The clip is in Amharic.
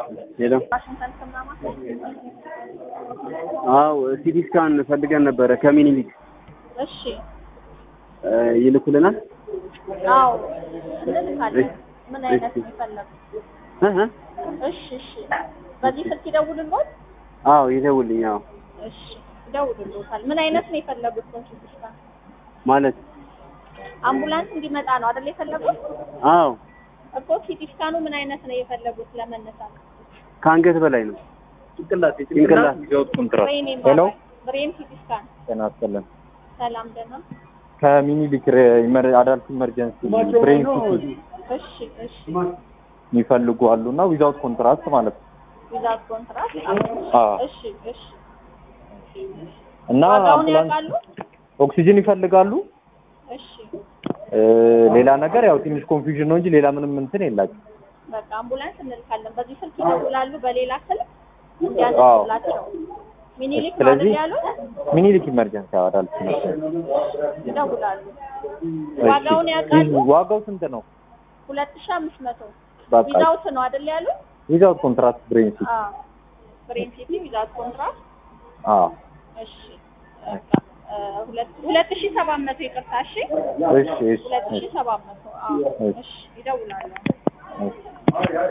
ሄሎ ዋሽንግተን ስምናማ አው ሲቲ ስካን ፈልገን ነበረ ከሚኒሊክ እሺ እ ይልኩልናል አዎ እንልካለን ምን አይነት ነው የፈለጉት እ እ እሺ እሺ በዚህ ስልክ ይደውልልዎት አዎ ይደውልኝ አዎ እሺ ይደውልልዎታል ምን አይነት ነው የፈለጉት ሲቲ ስካን ማለት አምቡላንስ እንዲመጣ ነው አይደል የፈለጉት አዎ እኮ ሲቲ ስካኑ ምን አይነት ነው የፈለጉት ለመነሳት ከአንገት በላይ ነው ጭንቅላት ጭንቅላት ኮንትራት ብሬን ሄሎ ይባላል ብሬን ሲቲ ስካን ጤና ይስጥልን ሰላም ደህና ከሚኒሊክ አዳልት ኢመርጀንሲ ብሬን ሲቲ እሺ እሺ የሚፈልጉ አሉ እና ዊዛውት ኮንትራክት ማለት ነው ዊዛውት ኮንትራክት አዎ እሺ እሺ እና ዋጋውን አምቡላንስ ያውቃሉ ኦክሲጅን ይፈልጋሉ እሺ እ ሌላ ነገር ያው ትንሽ ኮንፊውዥን ነው እንጂ ሌላ ምንም እንትን የላቸው በቃ አምቡላንስ እንልካለን በዚህ ስልክ ይደውላሉ በሌላ ስልክ እንዲያነሱላቸው ሚኒሊክ ነው አይደል ስለዚህ ያሉት ሚኒሊክ ኢመርጀንሲ አዳልት ኢመርጀንሲ ይደውላሉ እሺ። ዋጋውን ያውቃሉ ዋጋው ስንት ነው ሁለት ሺህ አምስት መቶ በቃ ዊዛውት ነው አይደል ያሉት ዊዛውት ኮንትራክት ብሬን ሲቲ አዎ ብሬን ሲቲ ዊዛውት ኮንትራክት አዎ እሺ በቃ እ ሁለት ሁለት ሺህ ሰባት መቶ ይቅርታ እሺ እሺ እሺ ሁለት ሺህ እሺ ሰባት መቶ አዎ እሺ። እሺ ይደውላሉ እሺ